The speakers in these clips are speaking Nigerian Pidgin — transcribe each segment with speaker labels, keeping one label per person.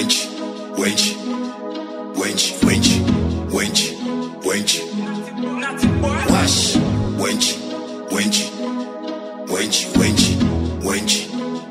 Speaker 1: wench, wench, wench, wench, wench, wench. Wash, wench, wench, wench, wench, wench,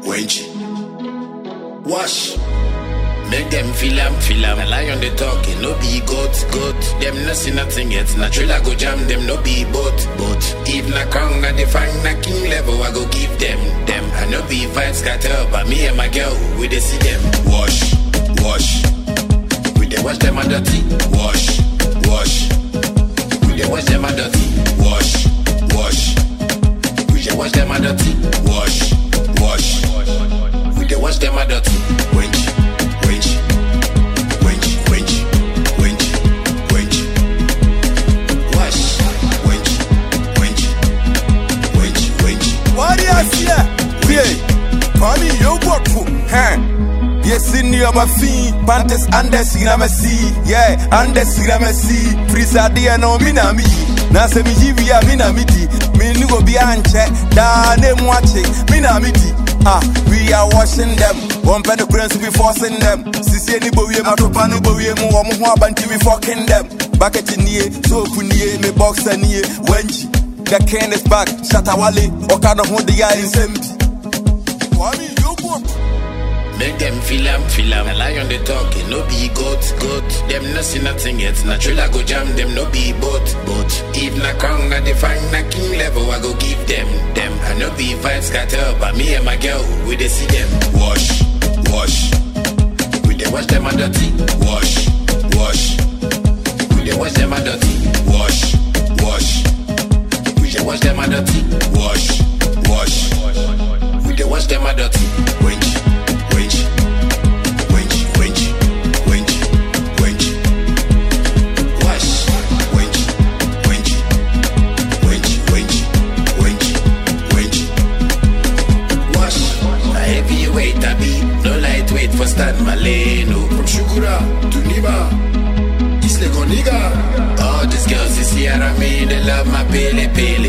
Speaker 1: wench. Wash. Make them feel am, feel am. A lion they talking, no be goat, goat. Them no see nothing yet. Natural I go jam them, no be boat, boat. If na crown, na define na king level, I go give them, them. I no be vibes scatter, but me and my girl, we dey see them. Wash, wash. We dey wash them a dirty. Wash, wash. We dey wash them a dirty. Wash, wash. We dey wash them a dirty. Wash, wash. We dey wash them a dirty. Wench, wench, wench, wench, wench, wench. Wash, wench, wench, wench, wench.
Speaker 2: Warriors here. Yeah. Kwame Yogoku. Huh. Yes, in your mafi, Pantes Andes Gramasi, yeah, Andes Gramasi, Prisadia no Minami, Nasa Mijivia Minamiti, Minugo Bianche, Dane Mwache, Minamiti. Ah, we are washing them. One penny prince we forcing them. Sisi any bowie, Matopano bowie, Muamu Banti we fucking them. Bucket in ye, so punie, me boxer near, Wenchi. The king is back, Shatawale, Okada Hondia in Semti. Kwame Yogoku.
Speaker 1: Make them feel am, feel am. A lion they talking, no be goat, goat. Them no see nothing yet. Natural I go jam them, no be boat, boat. If na crown, na define na king level, I go give them, them. I no be vibes scatter, but me and my girl, we dey see them. Wash, wash. We dey wash them a dirty. Wash, wash. We dey wash them a dirty. Wash, wash. We dey wash them a dirty. Wash, wash. We dey wash them a dirty. Wench, wench, wench, wench, wench, wench. Wash, wench, wench, wench, wench, wench, wench. Wash. A heavyweight I be, no lightweight for Stan Maleno. From Shukura to Niba. Isle Coniga. All these girls is here, I mean, they love my pele pele.